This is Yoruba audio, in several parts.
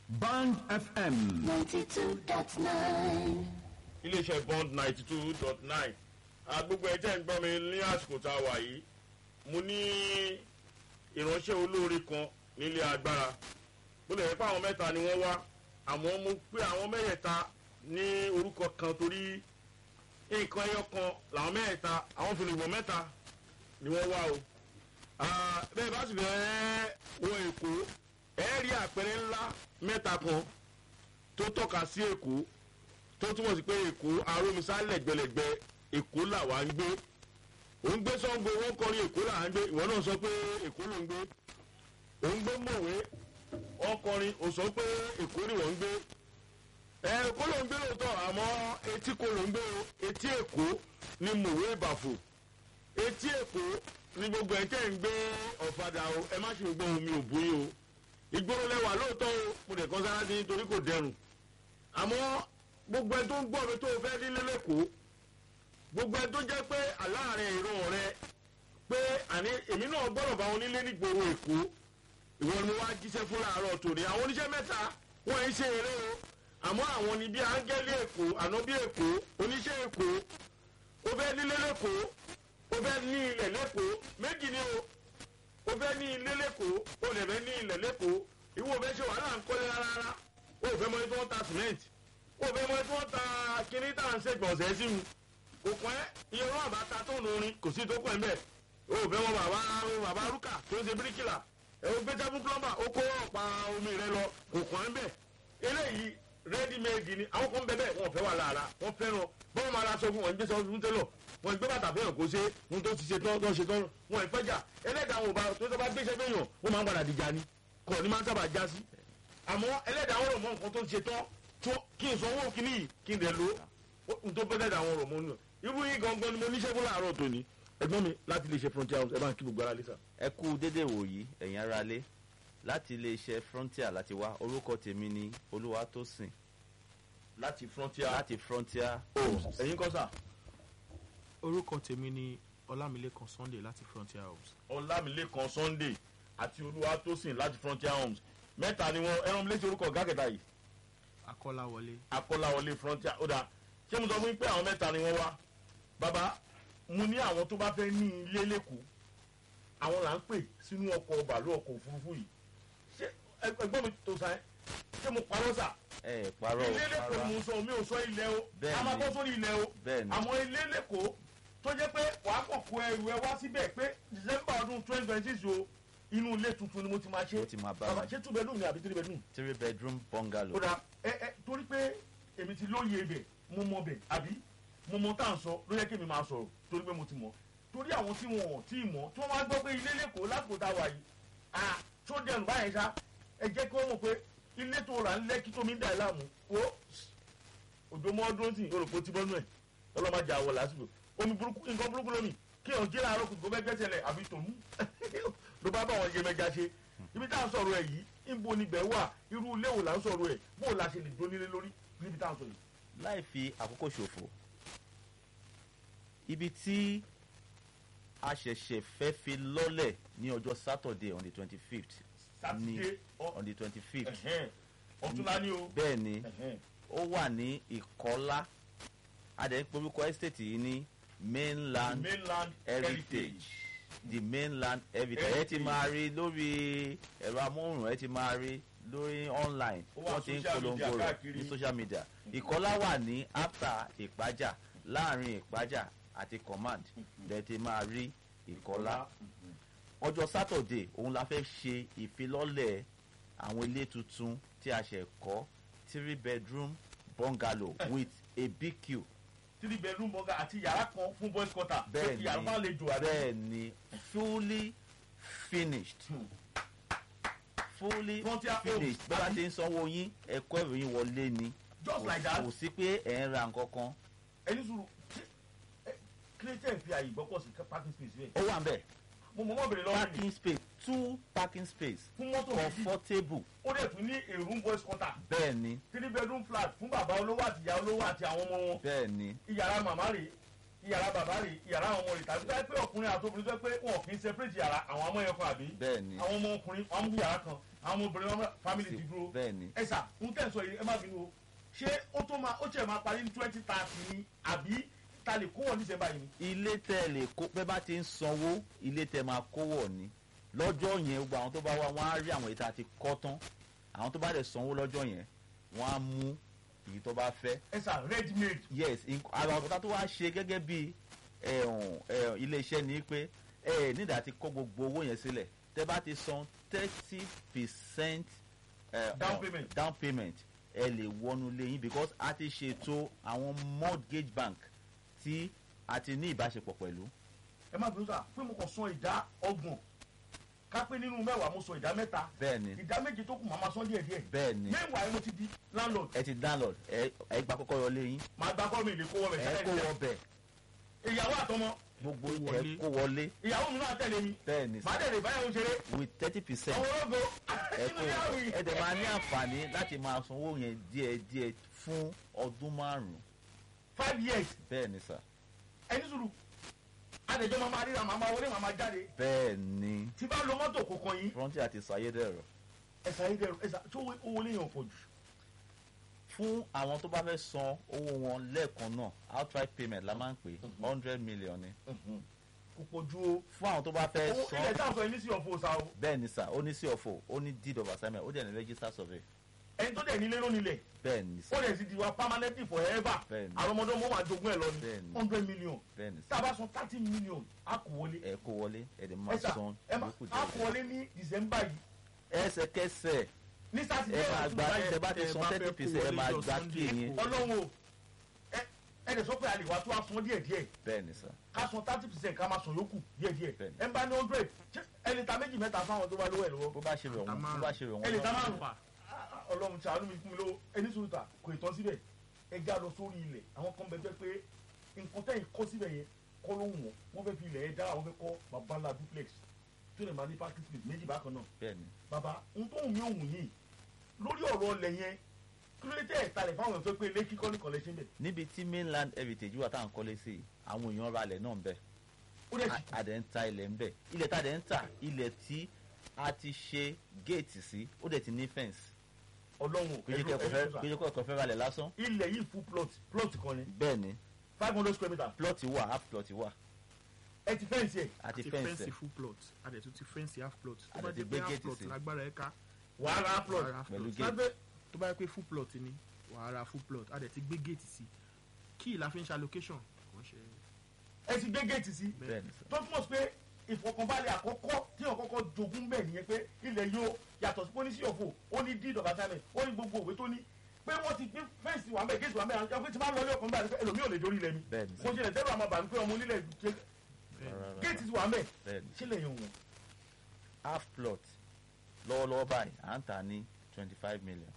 Band FM. 92.9. iléeṣẹ́ bond ninety two dot nine gbogbo ẹ̀ tẹ́ ń gbọ́ mi ní àsìkò tá a wà yìí mo ní ìránṣẹ́ olóore kan nílé agbára bó lè yẹ pé àwọn mẹ́ta ni wọ́n wá àmọ́ mo pé àwọn mẹ́yẹ̀ta ní orúkọ kan torí nǹkan ẹyọ kan làwọn mẹ́yẹ̀ta àwọn fìlìgbọ̀n mẹ́ta ni wọ́n wá o Ah, bẹ́ẹ̀ bá sì fẹ́ wọ èkó ẹ̀ rí àpẹẹrẹ ńlá mẹ́ta kan tó tọ́ka sí èkó tó túmọ̀ sí pé èkó arómisá lẹ̀gbẹ̀lẹ̀gbẹ̀ èkó làwa ń gbé òun gbé sọ́ngbó wọ́n kọrin èkó là ń gbé ìwọ náà sọ pé èkó ló ń gbé òun gbé mọ̀wé wọ́n kọrin ò sọ pé èkó ni wọ́n ń gbé ẹ èkó ló ń gbé lóòótọ́ àmọ́ etí kò ló ń gbé o etí èkó ni mọ̀wé ìbàfò etí èkó ni gbogbo ẹ̀ tẹ́ ń gbé ọ̀fadà o ẹ má ṣe gbọ́ omi òbúyín o ìgboro lẹ́wà lóòótọ́ o mo dẹ̀ kọ́ sára sí nítorí kò dẹrùn àmọ́ gbogbo ẹ tó ń gbọ́ mi tó o fẹ́ nílé lẹ́kọ̀ọ́ gbogbo ẹ tó jẹ́ pé aláàárẹ̀ ìran rẹ pé àní èmi náà gbọ́dọ̀ bá wọn nílé nígboro èkó ìwọ ni mo wá jíṣẹ́ fún láàárọ̀ tòní àwọn oníṣẹ́ mẹ́ta wọ́n ń ṣe eré o àmọ́ àwọn ni bí áńgẹ́lì èkó àná bí èkó oníṣẹ́ èkó ó fẹ́ nílé lẹ́kọ̀ọ́ ó fẹ́ ní ilẹ̀ lẹ́kọ̀ọ́ méjì ni o ó fẹ́ ní ilé lẹ́kọ̀ọ́ ó lè fẹ́ ní ilẹ̀ lẹ́kọ̀ọ́ ìwọ fẹ́ ṣe wàhálà ń kọ́lé rárá rárá ó fẹ́ mọ ẹni tó ń ta sìmẹ́ǹtì ó fẹ́ mọ ẹni tó ń ta kíní tá à ń ṣègbọ̀nsẹ̀ sí mu kò pẹ́ iye wọn àbá ta tó nù orin kò sí tó pẹ́ mbẹ́ ó fẹ́ mọ bàbá bàbá rúkà tó ń ṣe bíríkìlà ẹ ó gbé sẹ́fún plọ́mbà ó kó ọ̀pá omi rẹ lọ kò pẹ́ mbẹ́ eléyìí rẹ́dí méjì ni àwọn kan bẹ́ẹ̀ bẹ́ẹ̀ wọ́n fẹ́ wà lára wọ́n fẹ́ràn bọ́ọ̀ máa ra sọ fún wọn gbé sọ fún tẹ́lọ̀ wọn gbé bàtà fẹ́yàn kó ṣe ohun tó ti ṣe tán tó ṣe tán wọn ìfẹ́jà ẹlẹ́dàá wọn ò bá tó tó bá gbéṣẹ́ fẹ́yàn ó máa ń padà dìjà ni kọ̀ ní máa ń sábà já sí àmọ́ ẹlẹ́dàá wọn rò mọ́ nǹkan tó ṣe tán tó kí n sanwó kíní yìí kí n dẹ̀ lo ohun tó bẹ́ ẹlẹ́dàá wọn rò mọ́ nù irú yìí gangan ni mo níṣẹ́ fún láàárọ̀ tòní ẹgbọ́n mi láti lè ṣe frontier house ẹ bá ń kí gbogbo ara lé sà. ẹ kú dédé wòyí ẹ̀yin ara lé láti iléeṣẹ́ frontier láti wá orúkọ tèmi ni olúwatósìn láti frontier láti frontier homes ẹ̀yin kọ́ sà orúkọ tèmi ni ọlámilékan sunday láti frontier house ọlámilékan sunday àti olúwatósìn láti frontier homes mẹ́ta ni wọ́n ẹran mi létí orúkọ ọ̀gá kẹta yìí akọ́láwọlé akọ́láwọlé frontier ó dáa ṣé mo sọ fún yín pé àwọn mẹ́ta ni wọ́n wá bàbá mo ní àwọn tó bá fẹ́ ní ilé lẹ́kọ̀ọ́ àwọn là ń pè sínú ọkọ̀ bàálù ọkọ̀ òfurufú yìí ṣé ẹ- ẹgbọ́n mi tó sa ẹ́ ṣé mo parọ́ sà ẹ parọ́ ilé lẹ́kọ̀ọ́ parọ́ ni mo sọ mi ò sọ ilẹ̀ o Bẹ́ẹ̀ni. a máa bọ́ sórí ilẹ̀ o Bẹ́ẹ̀ni. àmọ́ ilé lẹ́kọ̀ọ́ tó jẹ́ pé wàá kàn kó ẹrù ẹ wá síbẹ̀ pé december ọdún twenty twenty six o inú ilé tuntun ni mo ti máa ṣe Mo ti máa bá bàbá wọn. ṣé two bedroom ni àbí three bedroom three bedroom bungalow ó dáa ẹ ẹ torí pé èmi ti lóye ibẹ̀ mo mọ bẹ̀ àbí mo mọ tá à ń sọ ló yẹ kí èmi máa sọ̀rọ̀ torí pé mo ti mọ̀ torí àwọn tí wọn ò tí ì mọ̀ tí wọ́n máa gbọ́ pé ilé lẹ́kọ̀ọ́ lásìkò tá a wà yìí à tó dẹnu báyìí ṣá ẹ jẹ́ kí wọ́n mọ̀ pé ilé tó rà ń lẹ́kí tó mi ń dà ẹ́ láàmú wo òjò mọ́ ọdún sí olùkó tí bọ́nú ẹ̀ ọlọ́mọdé àwọ̀ lásìkò omi burúkú nǹkan burúkú lómi kí ọ̀ jí láàárọ̀ kùtù kó fẹ́ gbẹ́sẹ̀ lẹ̀ àbí tòun ló bá bá wọn yé mẹ́ja ṣe ibi tá à ń sọ̀rọ̀ ẹ̀ yìí níbo ni bẹ́ẹ̀ wà irú ilé wo là ń sọ̀rọ̀ ẹ̀ bó la ṣe lè dónílé lórí níbi tá à ń sọ yìí. láì fi àkókò ṣòfò ibi tí a ṣẹ̀ṣẹ̀ fẹ́ fi lọ́lẹ̀ ní ọjọ́ saturday on the twenty fifth sátidé ọ- on the twenty fifth ẹ̀hẹ́n, ọ̀túnla ni o. bẹ́ẹ̀ ni ẹ̀hẹ́n. ó wà ní ìkọ́lá adẹ̀ ń porúkọ estate yìí ní mainland mainland heritage the mainland heritage ẹ ti Heritage. máa rí lórí ẹ̀rọ amóhùn ẹ ti máa rí lórí online Ó wà wọ́n ti ń social media polongo rẹ̀ káàkiri. ní social media ìkọ́lá wà ní after ìpájà láàrin ìpájà àti command lẹ ti máa rí ìkọ́lá ọjọ́ saturday òun la fẹ́ ṣe ìfilọ́lẹ̀ àwọn ilé tuntun tí a ṣẹ̀ kọ́ three bedroom bungalow with a bq three bedroom bọ́gà àti yàrá kan fún boys quarter. bẹ́ẹ̀ yàrá máa lè jò àbí. bẹ́ẹ̀ ni fully finished fully Frontier finished homes, bí wọ́n àbí? ti ń sanwó yín ẹ̀kọ́ ìròyìn wọlé ni just like that kò sí pé ẹ̀ ń ra nǹkan kan ẹni sùúrù kílẹ̀tẹ̀ fi àyè gbọ́pọ̀ sí parking space rẹ̀. ó wà ń bẹ̀ mo mọ̀ mọ́ bèrè lọ́wọ́ mi parking space two parking space fún mọ́tò méjì comfortable ó dẹ̀ tún ní a room boys quarter bẹ́ẹ̀ ni three bedroom flat fún bàbá olówó àti ìyá olówó àti àwọn ọmọ wọn bẹ́ẹ̀ ni ìyàrá màmá rèé yàrá bàbá rè yàrá àwọn ọmọ rè tàbí tó yẹ pé ọkùnrin àti obìnrin tó yẹ pé wọn kì í separate yàrá àwọn ọmọ yẹn kan àbí bẹ́ẹ̀ ni àwọn ọmọ ọkùnrin wọn mú yàrá kan àwọn ọmọ obìnrin wọn family ti dúró bẹ́ẹ̀ ni ẹ sà ń tẹ̀ sọ yìí ẹ má bínú o ṣé ó tó máa ó tiẹ̀ máa parí ní twenty thirty ni àbí ta lè kó wọn ní sẹ́mbà yìí ni. ilé tẹ lè kó pé bá ti ń sanwó ilé tẹ máa kówọ̀ ni lọ́jọ́ yẹn gbogbo àwọn tó bá wá wọ́n á rí àwọn èyí tá a ti kọ́ tán àwọn tó bá dẹ̀ sanwó lọ́jọ́ yẹn wọ́n á mú èyí tó bá fẹ́ ẹ sà ready made yes in- àwọn ọ̀tá tó wá ṣe gẹ́gẹ́ bí ẹ̀hún, ẹ̀hún, iléeṣẹ́ ni pé ẹ nígbà tí kó gbogbo owó yẹn sílẹ̀ tẹ bá ti san thirty percent Down payment. down payment ẹ lè wọnú lẹ́yìn because a ti ṣètò àwọn mortgage bank tí a ti ní ìbáṣepọ̀ pẹ̀lú ẹ má bínú sà pé mo kàn san ìdá ọgbọ̀n ká pé nínú mẹ́wàá mo san ìdá mẹ́ta bẹ́ẹ̀ ni ìdá méje tó kù màá máa san díẹ̀ díẹ̀ bẹ́ẹ̀ ni mẹ́wàá mo ti di landlord ẹ ti download ẹ ẹ gba kọ́kọ́rọ́ lẹ́yìn màá gba kọ́ mi ìlé kó wọ́n ẹ bẹ̀ kó wọ bẹ̀ ìyàwó àtọmọ gbogbo Kó ẹ wọlé. kó wọlé ìyàwó mi náà tẹ̀lé mi bẹ́ẹ̀ ni màá tẹ̀lé báyàwó ṣeré with thirty percent ọmọ ológo ẹ inú kó yàrá yìí. ẹ dẹ̀ máa ní àǹfààní láti máa sanwó yẹn díẹ̀ díẹ̀ fún ọdún márùn-ún five years bẹ́ẹ̀ ni sà ẹni sùúrù adẹjọ́ máa máa ríra màá máa wọlé màá máa jáde bẹ́ẹ̀ ni tí bá lo mọ́tò kọ̀ọ̀kan yìí frontier ti sàyédẹ̀rọ̀ ẹ̀sà yìí dẹ̀rù ẹ̀sà tó owó lè yàn pọ̀ jù fún àwọn tó bá fẹ́ san owó wọn lẹ́ẹ̀kan náà outright payment la máa ń pè hundred million ni kò pọ̀ ju o fún àwọn tó bá fẹ́ owó ilẹ̀ san tá à ń sọ yìí ní sí ọ̀fọ̀ ọ̀sà o bẹ́ẹ̀ ni sà ó ní sí ọ̀fọ̀ ó ní deed of assignment ó dẹ̀ ní register survey ẹni tó dẹ̀ nílé ló nílẹ̀ bẹ́ẹ̀ ni ó sà dẹ̀ sì di wa permanently forever Bẹ́ẹ̀ni. àwọn ọmọdé wọn máa jogún ẹ̀ lọ ní Bẹ́ẹ̀ni. hundred million bẹ́ẹ̀ ni tá sà a bá san thirty million a kò wọlé ẹ kó wọlé ẹ dẹ̀ máa ẹ̀sà san ẹ má yòókù a kò díẹ̀ wọlé ní december yìí ẹsẹ̀kẹsẹ̀ ní sátidé ẹ máa ọ̀tún gba báyìí ẹ bá ti tẹ́ ẹ san bá thirty fẹ́ kó percent ẹ wọlé máa lọ gba Sunday, kí yín kó ọlọ́run o ẹ ẹ dẹ̀ sọ pé a lè wá tó a san díẹ̀ díẹ̀ bẹ́ẹ̀ ni sà ká san thirty percent ká máa san yòókù díẹ̀ díẹ̀ Bẹ́ẹ̀ni. ẹ ń bá ní hundred ẹni ta méjì mẹ́ta fáwọn tó bá lówó ẹ̀ lọ́wọ́ bó bá ṣe rẹ̀ wọ́n bó bá ṣe rẹ̀ ẹ lè ta wọ́n márùn ọlọ́run tí àánú mi fún mi lówó ẹni sùúrù ta kò ì tán síbẹ̀ ẹ já lọ sórí ilẹ̀ àwọn kan bẹ fẹ́ pé nǹkan tẹ́yìn kọ́ síbẹ̀ yẹn kọ́ ló wù wọ́n wọ́n fẹ́ fi ilẹ̀ yẹn dá àwọn fẹ́ kọ́ babalá duplex tó lè máa ní parking space méjì bákan náà bẹ́ẹ̀ ni bàbá ohun tó wù mí òun yìí lórí ọ̀rọ̀ ọlẹ̀ yẹn kí ló dé tẹ́ ẹ̀ talẹ̀ fáwọn èèyàn tó pé ilé kíkọ́ ní kọ́lẹ́ṣẹ́ bẹ̀ níbi tí mainland heritage wà táwọn kọ́lé sí àwọn èèyàn ra ilẹ̀ náà ń bẹ̀ ó dẹ̀ sì kù àdẹ̀ ń ta ilẹ̀ ń bẹ̀ ilẹ̀ tá a dẹ̀ ń tà ilẹ̀ tí a ti ṣe géètì sí ó dẹ̀ ti ní fẹ́ǹsì ọlọ́run péjọ kọ̀ọ̀kan fẹ́ ralẹ̀ lásán ilẹ̀ yìí fún plot plot kan ni bẹ́ẹ̀ ni five hundred square meter plot wà half plot wà ẹ ti fẹ́ǹsì ẹ̀ àti ti fẹ́ǹsì fẹ́ǹsì full plot adẹ̀ tún ti fẹ́ǹsì half plot tó A bá dẹ̀ ti jẹ́ gbé pé half gate plot sí. lágbára ẹ̀ ká wàá ra plot wàá ra half Pẹ̀lú plot gate. lábẹ́ tó bá yẹ pé full plot ni wàá ra full plot adẹ̀ ti gbé gate sí kí ìlà fi ń ṣe allocation kò ń ṣe ẹ ti gbé géètì sí bẹ́ẹ̀ ni sir. tó túmọ̀ sí pé ìfọkànbalẹ̀ àkọ́kọ́ tí wọ́n kọ́kọ́ jogún bẹ́ẹ̀ nìyẹn pé ilẹ̀ yóò yàtọ̀ sí pólísì ọ̀fọ̀ ó ní deed of assignment ó ní gbogbo òwe tó ní pé wọ́n ti gbé fẹ́ǹsì wà mẹ́ géètì wà mẹ́ àwọn pé tí máa ń lọ ilé ọkùnrin báyìí pé ẹlòmíì ò lè dórí ilẹ̀ mi bẹ́ẹ̀ ni mo sir. ṣe lè tẹ́lẹ̀ àmọ́ bàmí pé ọmọ onílẹ̀ ṣe Rárá, géètì ti wà mẹ́ bẹ́ẹ̀ ni ṣé lè yẹn wọ̀n half plot lọ́wọ́lọ́wọ́ báyìí à ń tà ní twenty five million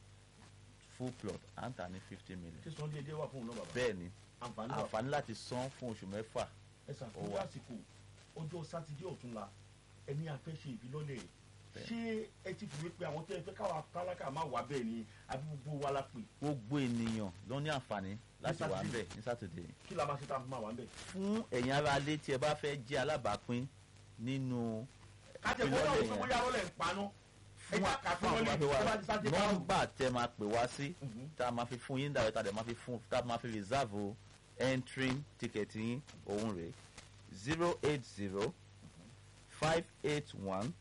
full plot à ń tà ní fifty million ṣé sọ díẹ̀ díẹ̀ wà fún òun náà bàbá bẹ́ẹ̀ ni àǹfààní wà àǹfààní láti san fún oṣù mẹ́fà ẹ ṣàfihàn wà. àsìkò ọjọ́ sátidé ọ̀túnla ẹni afẹ́ ṣe ìfilọ́lẹ̀ Bẹ́ẹ̀. ṣé ẹ ti fìwé pé àwọn tí ẹ fẹ́ káwa tálákà má wà bẹ́ẹ̀ ni àbí gbogbo wa la pè gbogbo ènìyàn ló ní àǹfààní láti wà ń Saturday. bẹ̀ ní sátidé kí la máa ṣe tá a fi máa wà bẹ́ẹ̀. fún ẹ̀yin ará ilé tí ẹ bá fẹ́ jẹ́ alábàápín nínú kájẹ kó náà wọ́n bóyá rọ́lẹ̀ ń paná ẹ fún já kà fún wọn àwọn lé tó tó bá bá fi ti sáté wá káwọn. nọ́mbà tẹ máa pè wá sí Mhm. tá a máa fi fún yín dàrẹ́ tá a dẹ̀ máa fi fún tá a máa fi reserve entering ticket yín òun rèé zero eight zero five eight one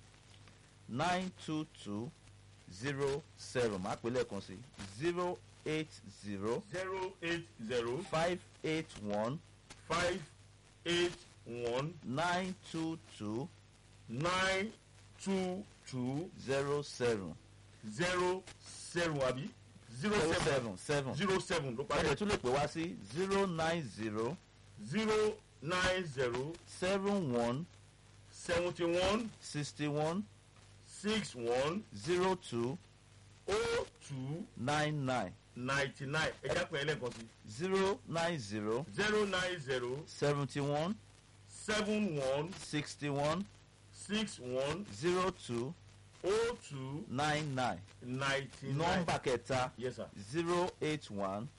nine two two zero seven máa pè lẹ́ẹ̀kan sí zero eight zero zero eight zero five eight one five eight one nine two two nine two two zero seven zero seven àbí zero zero seven seven seven zero seven ló ẹ parí dẹ̀ tún lè pè wá sí zero nine zero zero nine zero seven one seventy one sixty one six one zero two oh two nine nine ninety nine ẹ já pé ẹlẹ́kan sí zero nine zero zero nine zero seventy one seven one sixty one six one zero two oh two nine nine ninety nine nọ́mbà kẹta yes sir zero eight one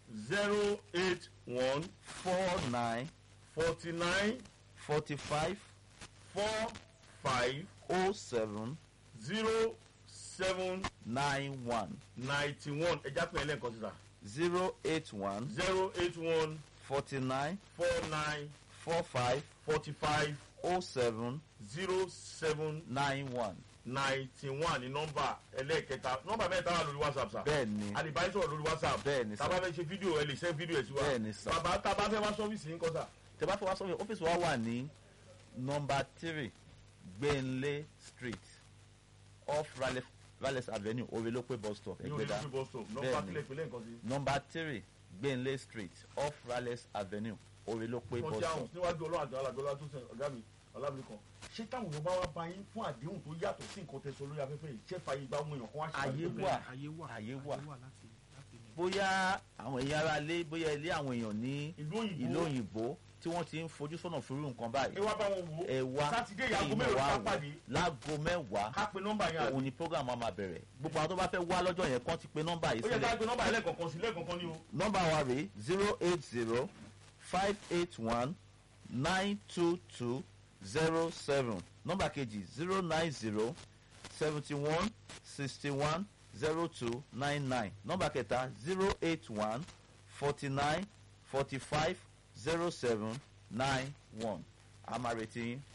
zero eight one four nine forty nine forty five four five oh seven zero seven nine one ninety one ẹja pín in lẹ́ẹ̀kan sísà zero eight one zero eight one forty nine four nine four five forty five oh seven zero seven nine one ninety one ní nọ́mbà ẹlẹ́ẹ̀kẹta nọ́mbà mẹ́ta wà lórí whatsapp sà bẹ́ẹ̀ ni àlìbáyé sọ̀rọ̀ lórí whatsapp bẹ́ẹ̀ ni sà tábà fẹ́ ṣe fídíò ẹ lè ṣe fídíò ẹ̀ sí wa bẹ́ẹ̀ ni sà bàbá tábà fẹ́ wá sọ́fíìsì yín kọ́ sà tẹ bá fẹ́ wá sọ́fíìsì ọ́fíìsì wa wà ní nọmba three gbẹ̀nlé street off raleigh raleigh avenue orelope bus stop ní ẹgbẹ́dá olùdókòwò bus stop nọ́mbà Bẹ́ẹ̀ ni. kílẹ̀ ìpínlẹ̀ nǹkan sí. nọmba three gbẹ̀nlé street off raleigh avenue orelope bus kọjá stop àwọn níwájú ọlọ́run àti alágbọ́lá tó sẹ ọ̀gá mi ọlábìrì kan ṣé táwọn èèyàn bá wá bá yín fún àdéhùn tó yàtọ̀ sí nǹkan tẹ̀sán lórí afẹ́fẹ́ yìí ṣé fàyè gba ohun èèyàn kan wá ṣe Ayé àdéhùn? wà. ayé wà Ayé wà. láti láti ní. bóyá àwọn èèyàn ara lé bóyá ilé àwọn èèyàn ní ìlú òyìnbó ìlú òyìnbó tí wọ́n ti ń fojú sọ́nà fún irú nǹkan báyìí ẹ wá bá wọn wò ó ẹ wá sátidé ìyàgò kí mélòó wá ká wò. pàdé láago mẹ́wàá ká pe nọ́mbà yẹn àbí òun ni program wa máa bẹ̀rẹ̀ gbogbo àwọn tó bá fẹ́ wá lọ́jọ́ yẹn kàn ti pe nọ́mbà yìí ó yẹ ká sílẹ̀ pe nọ́mbà yẹn lẹ́ẹ̀kọ̀ọ̀kan sí lẹ́ẹ̀kọ̀ọ̀kan ni o nọ́mbà wa rèé zero eight zero five eight one nine two two zero seven nọ́mbà kejì zero nine zero seventy one sixty one zero two nine nine nọ́mbà kẹta zero eight one forty nine forty five zero seven nine one a máa retí yín.